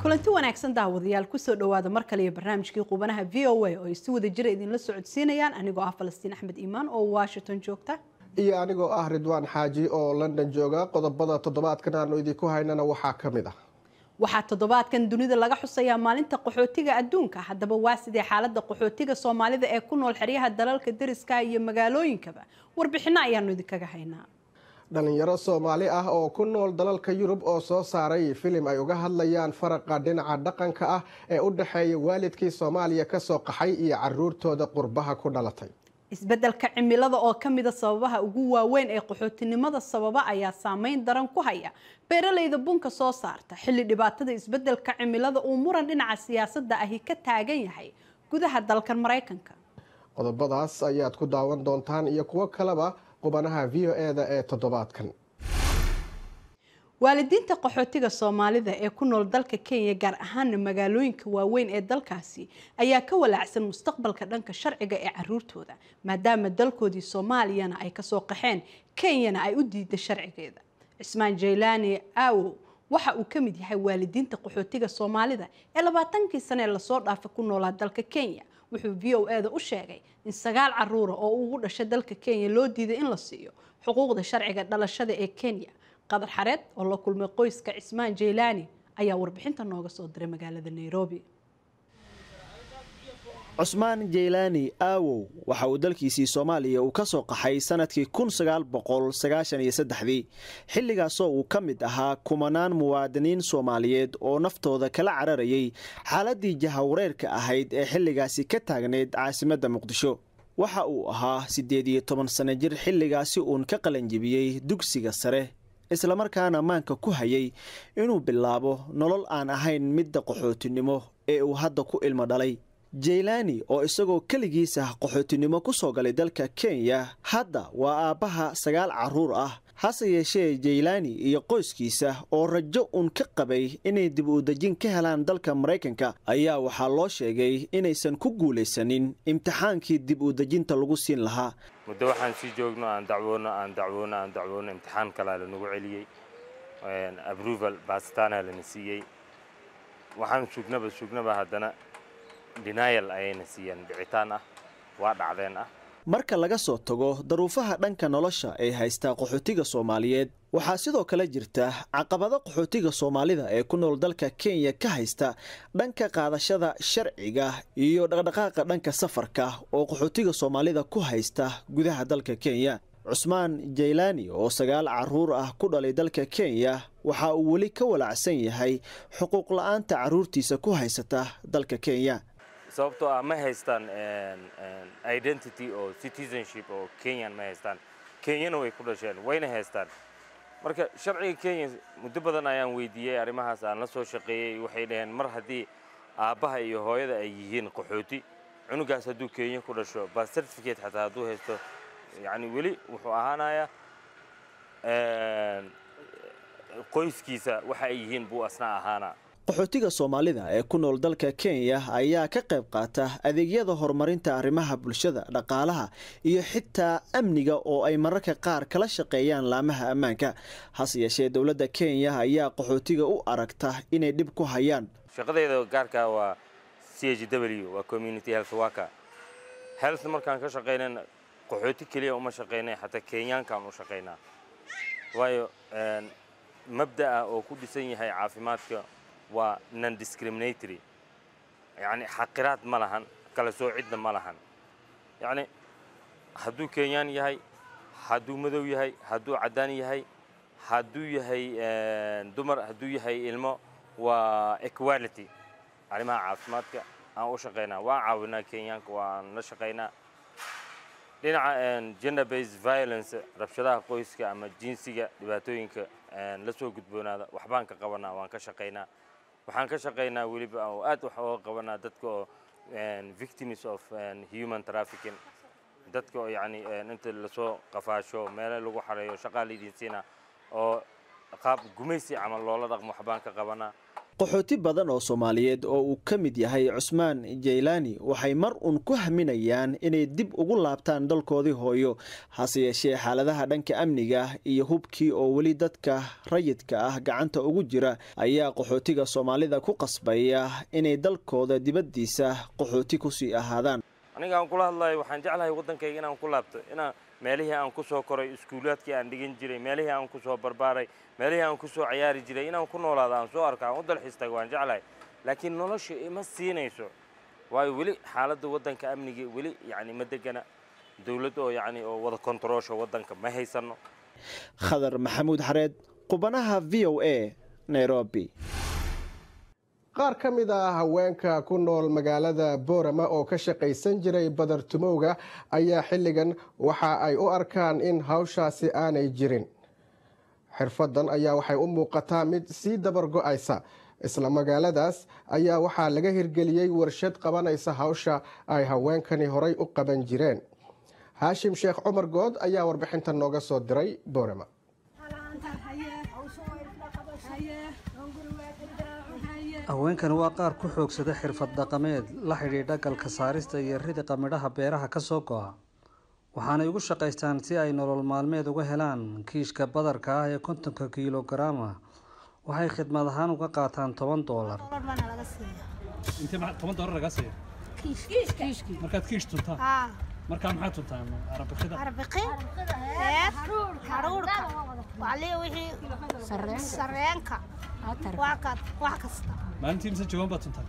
kulanti wanaagsan daawadayaal kusoo dhowaada mar kale iyo barnaamijkii qubanaha v o a oo ay si wada jira idinla socodsiinayaan anigoo ah falastiin axmed iimaan oo washington joogta iyo anigoo ah ridwaan xaaji oo london jooga qodobada toddobaadkan aanu idinku haynana waxaa ka mid ah waxaa toddobaadkan dunida laga xusayaa maalinta qaxootiga adduunka haddaba waa sidee xaalada qaxootiga soomaalida ee ku nool xeryaha dalalka deriska iyo magaalooyinkaba warbixino ayaanu idinkaga haynaa dhalinyaro soomaali ah oo ku nool dalalka yurub oo soo saaray filim ay uga hadlayaan faraqa dhinaca dhaqanka ah ee u dhexeeya waalidkii soomaaliya kasoo qaxay iyo caruurtooda qurbaha ku dhalatay isbeddelka cimilada oo ka mida sababaha ugu waaweyn ee qaxootinimada sababa ayaa saameyn daran ku haya beeralayda bunka soo saarta xilli dhibaatada isbeddelka cimilada uu muran dhinaca siyaasadda ahi ka taagan yahay gudaha dalkan maraykanka qodobadaas ayaad ku daawan doontaan iyo kuwo kaleba qubanaha v o e-da ee toddobaadkan waalidiinta qaxootiga soomaalida ee ku nool dalka kenya gaar ahaana magaalooyinka waaweyn ee dalkaasi ayaa ka walaacsan mustaqbalka dhanka sharciga ee caruurtooda maadaama dalkoodii soomaaliyana ay kasoo qaxeen kenyana ay u diida sharcigeeda cismaan jaylaani aawo waxa uu ka mid yahay waalidiinta qaxootiga soomaalida ee labaatankii sane ee lasoo dhaafa ku noolaa dalka kenya wuxuu v o e da u sheegay in sagaal caruura oo ugu dhashay dalka kenya loo diiday in la siiyo xuquuqda sharciga dhalashada ee kenya qadar xareed oo la kulmay qoyska cismaan jaylaani ayaa warbixinta nooga soo diray magaalada nairobi cusmaan jaylaani aawow waxa uu dalkiisii soomaaliya uu ka soo qaxay sanadkii kun sagaal boqol sagaashan iyo saddexdii xilligaasoo uu ka mid ahaa kumanaan muwaadiniin soomaaliyeed oo naftooda kala cararayay xaaladii jahawareerka ahayd ee xilligaasi ka taagneyd caasimadda muqdisho waxa uu ahaa siddeed iyo toban sano jir xilligaasi uun ka qalanjibiyey dugsiga sare islamarkaana maanka ku hayay inuu bilaabo nolol aan ahayn midda qaxootinimo ee uu hadda ku ilmo dhalay jaylaani oo isagoo keligiisa qaxootinimo ku soo galay dalka kenya hadda waa aabbaha sagaal carruur ah hase yeeshee jaylaani iyo qoyskiisa oo rajo uun ka qabay inay dib u dejin ka helaan dalka maraykanka ayaa waxaa loo sheegay inaysan ku guulaysanin imtixaankii dib u dejinta lagu siin lahaa muddo waxaan sii joogno aan dacwoono aan dacwoono aan dacwoono imtixaan kalaa lanagu celiyey abruval baasitaana lana siiyey waxaan sugnaba sugnaba haddana denial ayayna siiyeen dhicitaan ah waa dhacdeen ah marka laga soo tago daruufaha dhanka nolosha ee haystaa qaxootiga soomaaliyeed waxaa sidoo kale jirta caqabado qaxootiga soomaalida ee ku nool dalka kenya ka haysta dhanka qaadashada sharciga iyo dhaqdhaqaaqa dhanka safarka oo qaxootiga soomaalida ku haysta gudaha dalka kenya cusmaan jaylaani oo sagaal caruur ah ku dhalay dalka kenya waxa uu weli ka walacsan yahay xuquuq la-aanta caruurtiisa ku haysata dalka kenya sababtoo ah ma haystaan identity oo citizenship oo kenyan ma haystaan kenyana way ku dhasheen wayna haystaan marka sharciga kenya muddo badan ayaan weydiiyey arrimahaas aan la soo shaqeeyey waxay dhaheen mar haddii aabbaha iyo hooyada ay yihiin qaxooti cunugaas hadduu kenya ku dhasho bas certificate xataa hadduu haysto yacni weli wuxuu ahaanayaa qoyskiisa waxa ay yihiin buu asna ahaanaa qaxootiga soomaalida ee ku nool dalka kenya ayaa ka qayb qaata adeegyada horumarinta arrimaha bulshada dhaqaalaha iyo xitaa amniga oo ay mararka qaar kala shaqeeyaan laamaha ammaanka hase yeeshee dowladda kenya ayaa qaxootiga u aragta inay dhib ku hayaan shaqadeyda gaarka waa c h w waa community health worker health markaan ka shaqaynan qaxooti keliya uma shaqaynay xataa kenyaankaan u shaqaynaa waayo mabda ah oo ku dhisan yahay caafimaadka waa non discriminatory yacni xaqiraad ma lahan kala soocidna ma lahan yacni hadduu kenyaan yahay hadduu madow yahay hadduu caddaan yahay hadduu yahay dumar hadduu yahay ilmo waa equality arrimaha caafimaadka aan u shaqaynaa waan caawinaa kenyaanka waan la shaqaynaa dhinaca gender based violence rabshadaha qoyska ama jinsiga dhibaatooyinka la soo gudboonaada waxbaan ka qabanaa waan ka shaqaynaa waxaan ka shaqaynaa weliba oo aad wax ooga qabanaa dadka oo victims of human trafficking dadka oo yacni inta lasoo qafaasho meelo lagu xareeyo shaqaa laydin siina oo qaab gumaysi camal loola dhaqmo waxbaan ka qabanaa qaxooti badan oo soomaaliyeed oo uu ka mid yahay cusmaan jaylaani waxay mar uun ku haminayaan inay dib ugu laabtaan dalkoodii hooyo hase yeeshee xaaladaha dhanka amniga iyo hubkii oo weli dadka rayidka ah gacanta ugu jira ayaa qaxootiga soomaalida ku qasbaya inay dalkooda dibaddiisa qaxooti kusii ahaadaan aniga aan kula hadlayo waxaan jeclahay waddankayga inaan ku laabto inaan meelihii aan ku soo koray iskuulaadkii aan dhigan jiray meelihii aan ku soo barbaaray meelihii aan ku soo cayaari jiray inaan ku noolaado aan soo arko aan u dalxiis tago waan jeclahay laakiin nolosha ima siinayso waayo weli xaaladda waddanka amniga weli yacni ma degana dowladd oo yacni oo wada kontaroosha waddanka ma haysanno khadar maxamuud xareed qubanaha v o a nairobi qaar ka mid ah haweenka ku nool magaalada boorama oo ka shaqaysan jiray badartumowga ayaa xilligan waxa ay u arkaan in hawshaasi aanay jirin xirfadan ayaa waxay u muuqataa mid sii dabar go-aysa isla magaaladaas ayaa waxaa laga hirgeliyey warshad qabanaysa hawsha ay haweenkani horay u qaban jireen haashim sheekh cumar good ayaa warbixinta nooga soo diray boorama haweenkan waa qaar ku xoogsada xirfad dhaqameed la xidhiidha galka saarista iyo ridiqa midhaha beeraha ka soo go-a waxaanay ugu shaqaystaan si ay nolol maalmeed uga helaan kiishka badarka ah ee kontonka kilogaram ah waxay khidmad ahaan uga qaataan toban doolar toban doolar lagaa siiya markaad kiish tuntaan markaa maxaad tuntaan arabikida sareenka wax kasta maalintii mise jawan baad tuntaan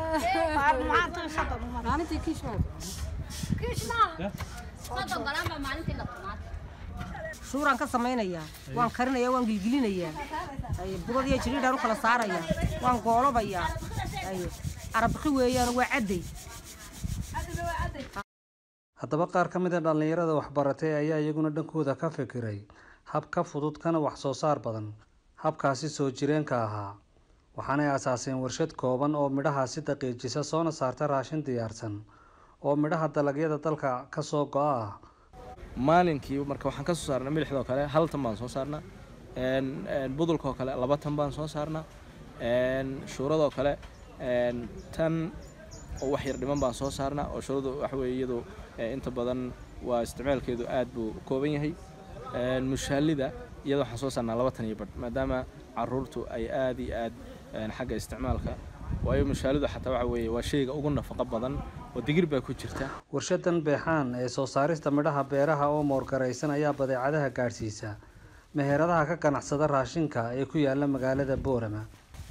shuuraan ka samaynayaa waan karinayaa waan gilgilinayaa budad iyo jiriidhaan u kala saarayaa waan goolobayaa arabiki weeyaan waa cadday haddaba qaar ka mid a dhallinyarada waxbaratay ayaa iyaguna dhankooda ka fikiray hab ka fudud kana wax soo saar badan habkaasi soo jireenka ahaa waxaanay asaaseen warshad kooban oo midhahaasi daqiijisa soona saarta raashin diyaarsan oo midhaha dalagyada dalka ka soo go-a ah maalinkii marka waxaan ka soo saarnaa milixdoo kale hal tan baan soo saarnaa budulkaoo kale laba tan baan soo saarnaa shuuradoo kale tan oo wax yar dhiman baan soo saarnaa oo shuuradu waxa weye iyadu inta badan waa isticmaalkeedu aad buu u kooban yahay mushaalida iyada waxaan soo saarnaa laba tan iyo badh maadaama caruurtu ay aad iyo aad xagga isticmaalka waayo mushaalidu xataa waxa weeye waa shayga ugu nafaqo badan oo digir baa ku jirta warshadan beexaan ee soo saarista midhaha beeraha oo moorgaraysan ayaa badeecadaha gaadhsiisa meheradaha ka ganacsada raashinka ee ku yaala magaalada boorama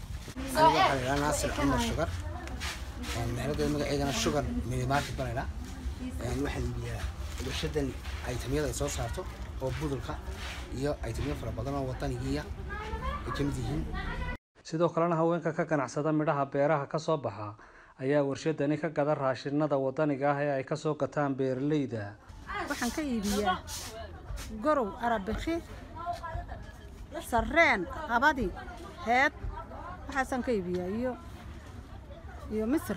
naasir cumar shugar meherada magaceedana shugar minimarket banayna waxaan iibiyaa warshadan aytamyada ay soo saarto oo budulka iyo aytamyo fara badan oo wadanigiiya ay ka mid yihiin sidoo kalena haweenka ka ganacsada midhaha beeraha ka soo baxa ayaa warshadani ka gada raashinada wadaniga ah ee ay kasoo gataan beeralayda waxaan ka iibiyaa gorow arabiki sarreen qabadi heed waxaasaan ka iibiyaa iyo iyo misir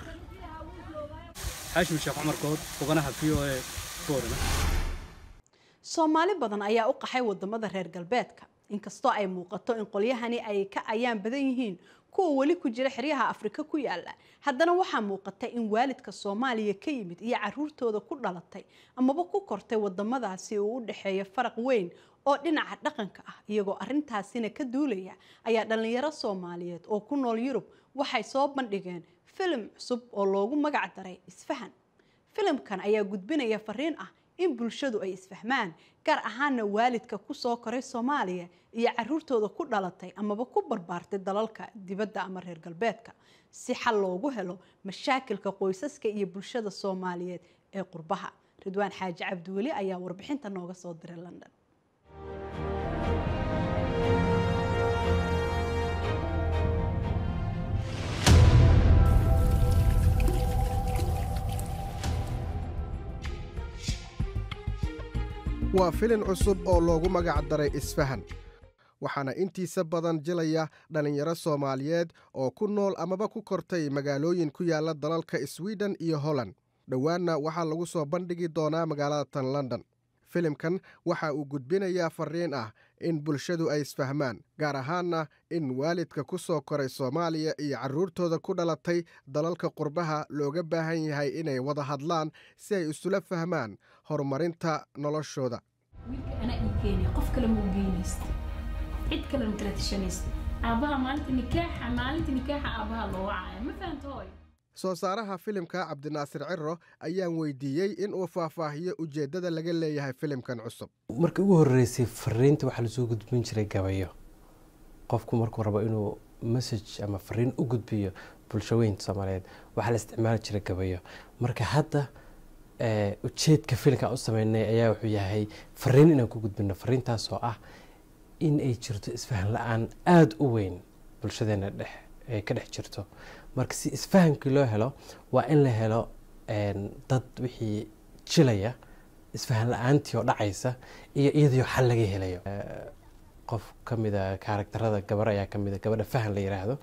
xaashim sheekh cumar good foganaha v o a boorama soomaali badan ayaa u qaxay wadamada reer galbeedka inkastoo ay muuqato in qolyahani ay ka ayaan badan yihiin kuwa weli ku jira xeryaha afrika ku yaala haddana waxaa muuqata in waalidka soomaaliya ka yimid iyo caruurtooda ku dhalatay amaba ku kortay wadamadaasi uu u dhexeeya faraq weyn oo dhinaca dhaqanka ah iyagoo arintaasina ka duulaya ayaa dhallinyaro soomaaliyeed oo ku nool yurub waxay soo bandhigeen filim cusub oo loogu magac daray isfahan filimkan ayaa gudbinaya fariin ah in bulshadu ay isfahmaan gaar ahaana waalidka kusoo koray soomaaliya iyo caruurtooda ku dhalatay amaba ku barbaartay dalalka dibadda ama reer galbeedka si xal loogu helo mashaakilka qoysaska iyo bulshada soomaaliyeed ee qurbaha ridwaan xaaji cabdiweli ayaa warbixinta nooga soo diray london waa filin cusub oo loogu magac daray isfahan waxaana intiisa badan jilaya dhallinyaro soomaaliyeed oo ku nool amaba ku kortay magaalooyin ku yaala dalalka swiden iyo holland dhowaanna waxaa lagu soo bandhigi doonaa magaalada tan london filimkan waxa uu gudbinayaa fariin ah in bulshadu ay isfahmaan gaar ahaanna in waalidka ku soo koray soomaaliya iyo carruurtooda ku dhalatay dalalka qurbaha looga baahan yahay inay wada hadlaan si ay isula fahmaan horumarinta noloshooda wiilka anaa ii keenay qof kale ma u geynaysta cid kale ma kala tashanaysta aabbaha maalinta nikaaxa maalinta nikaaxa aabbaha loo wacaya ma fahamta hooy soo saaraha filimka cabdinaasir ciro ayaan weydiiyey in uu faahfaahiyo ujeeddada laga leeyahay filimkan cusub markii ugu horreysay fariinta waxaa lasoo gudbin jiray gabayo qofku markuu rabo inuu message ama fariin u gudbiyo bulshaweynta soomaaliyeed waxaa la isticmaali jiray gabayo marka hadda ujeedka filimka u sameynay ayaa wuxuu yahay fariin inaan ku gudbino fariintaasoo ah in ay jirto isfahan la-aan aada u weyn bulshadeena dhex ay ka dhex jirto marka si isfahamkii loo helo waa in la helo dad wixii jilaya isfahan la-aantii oo dhacaysa iyo iyadoo xal laga helayo qof ka mida kaaragtarada gabar ayaa ka mida gabadha fahan la yiraahdo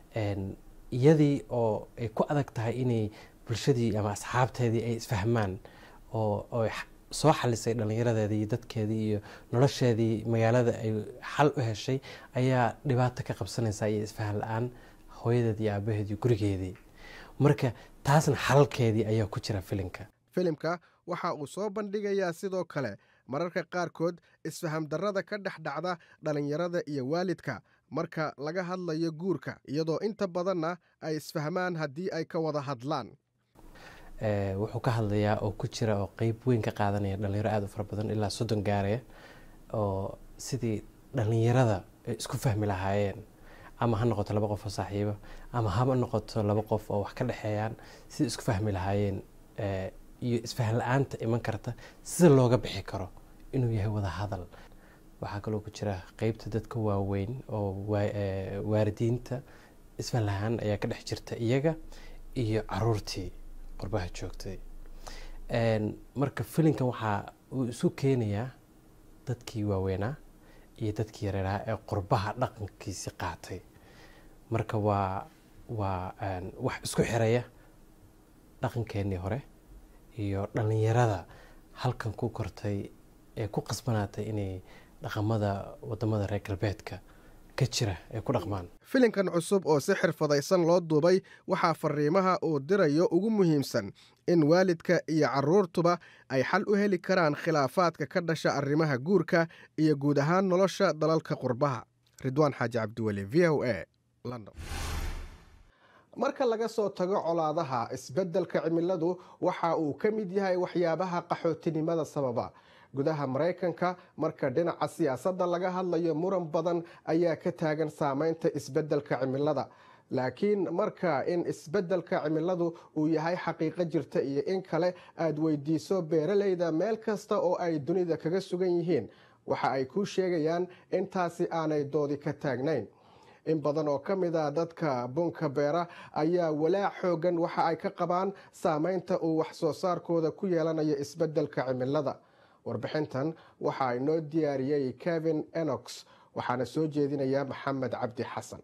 iyadii oo ay ku adag tahay inay bulshadii ama asxaabteedii ay isfahmaan oo soo xalisay dhallinyaradeedii iyo dadkeedii iyo nolosheedii magaalada ay xal u heshay ayaa dhibaato ka qabsanaysa iyo isfahan la-aan hooyadeed iyo aabaheed iyo gurigeedii marka taasna xalalkeedii ayaa ku jira filimka filimka waxa uu soo bandhigayaa sidoo kale mararka qaarkood isfaham darrada ka dhex dhacda dhallinyarada iyo waalidka marka laga hadlayo guurka iyadoo inta badanna ay isfahmaan haddii ay ka wada hadlaan wuxuu ka hadlayaa oo ku jira oo qeyb weyn ka qaadanaya dhalinyaro aada u fara badan ilaa soddon gaaraya oo sidii dhallinyarada ay isku fahmi lahaayeen ama ha noqoto laba qof oo saaxiiba ama haba noqoto laba qof oo wax ka dhexeeyaan sidai isku fahmi lahaayeen iyo isfahan la-aanta iman karta sida looga bixi karo inuu yahay wada hadal waxaa kaloo ku jira qeybta dadka waaweyn oo waalidiinta isfahan la-aan ayaa ka dhex jirta iyaga iyo caruurtii qurbaha joogtay marka filinkan waxaa uu isu keenayaa dadkii waaweynaa iyo dadkii yareeraha ee qurbaha dhaqankiisi qaatay marka waa waa wax isku xiraya dhaqankeenii hore iyo dhallinyarada halkan ku kortay ee ku qasbanaatay inay dhaqamada wadamada reer galbeedka ka jira ay ku dhaqmaan filimkan cusub oo si xirfadaysan loo duubay waxaa fariimaha uu dirayo ugu muhiimsan in waalidka iyo carruurtuba ay xal u heli karaan khilaafaadka ka dhasha arrimaha guurka iyo guud ahaan nolosha dalalka qurbaha ridwaan xaaji cabdiweli v o a london marka laga soo tago colaadaha isbeddelka cimiladu waxa uu ka mid yahay waxyaabaha qaxootinimada sababa gudaha maraykanka marka dhinaca siyaasadda laga hadlayo muran badan ayaa ka taagan saameynta isbeddelka cimilada laakiin marka in isbeddelka cimiladu uu yahay xaqiiqo jirta iyo in kale aad weydiiso beeralayda meel kasta oo ay dunida kaga sugan yihiin waxa ay kuu sheegayaan intaasi aanay doodi ka taagnayn in badan oo ka mid a dadka bunka beera ayaa walaac xoogan waxa ay ka qabaan saameynta uu wax soo saarkooda ku yeelanayo isbeddelka cimilada warbixintan waxaa inoo diyaariyey kevin enox waxaana soo jeedinaya maxamed cabdi xasan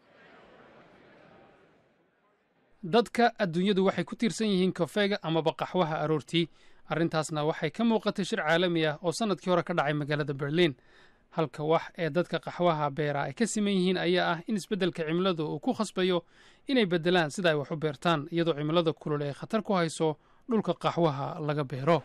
dadka adduunyadu waxay ku tiirsan yihiin kafeega amaba qaxwaha aroortii arrintaasna waxay ka muuqatay shir caalami ah oo sannadkii hore ka dhacay magaalada berliin halka wax ee dadka qaxwaha beera ay ka siman yihiin ayaa ah in isbeddelka cimiladu uu ku khasbayo inay beddelaan sida ay wax u beertaan iyadoo cimilada kulul ay khatar ku hayso dhulka qaxwaha laga beero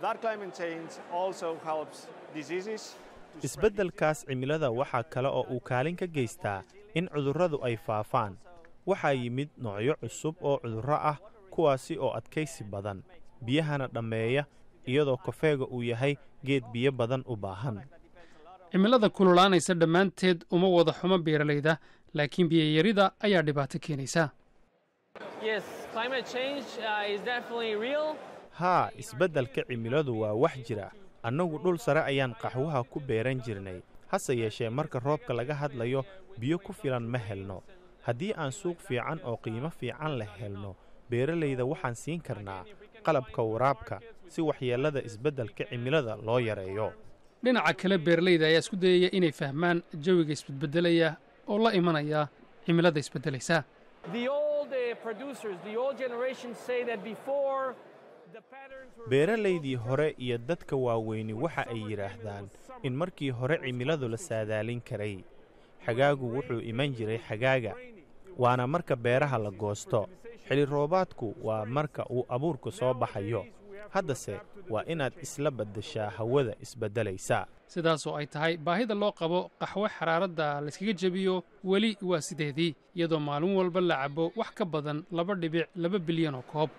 isbeddelkaas cimilada waxaa kale oo uu kaalin ka geystaa in cudurradu ay faafaan waxaa yimid noocyo cusub oo cudurro ah kuwaasi oo adkaysi badan biyahana dhammeeya iyadoo kofeega uu yahay geed biyo badan u baahan cimilada kululaanaysa dhammaanteed uma wada xumo beeralayda laakiin biyayarida ayaa dhibaato keenaysa haa isbeddelka cimiladu waa wax jira annagu dhul sare ayaan qaxwaha ku beeran jirnay hase yeeshee marka roobka laga hadlayo biyo ku filan ma helno haddii aan suuq fiican oo qiimo fiican leh helno beeralayda waxaan siin karnaa qalabka waraabka si waxyeellada isbeddelka cimilada loo yareeyo dhinaca kale beeralayda ayaa isku dayaya inay fahmaan jawiga isbedbeddelaya oo la imanaya cimilada isbeddelaysa beeralaydii hore iyo dadka waaweyni waxa ay yidhaahdaan in markii hore cimiladu la saadaalin karay xagaagu wuxuu iman jiray xagaaga waana marka beeraha la goosto xili roobaadku waa marka uu abuurku soo baxayo haddase waa inaad isla baddashaa hawada isbeddelaysa sidaasoo ay tahay baahida loo qabo qaxwo xaraaradda layskaga jebiyo weli waa sideedii iyadoo maalin walba la cabo wax ka badan laba dhibic laba bilyan oo koob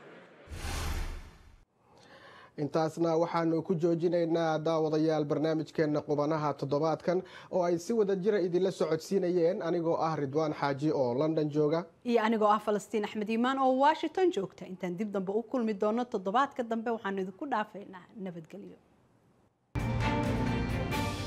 intaasna waxaanu ku joojinaynaa daawadayaal barnaamijkeenna qubanaha toddobaadkan oo ay si wada jira idinla socodsiinayeen anigoo ah ridwaan xaaji oo london jooga iyo anigoo ah falastiin axmed iimaan oo washington joogta intaan dib dambe u kulmi doono toddobaadka dambe waxaanu idinku dhaafaynaa nabadgelyo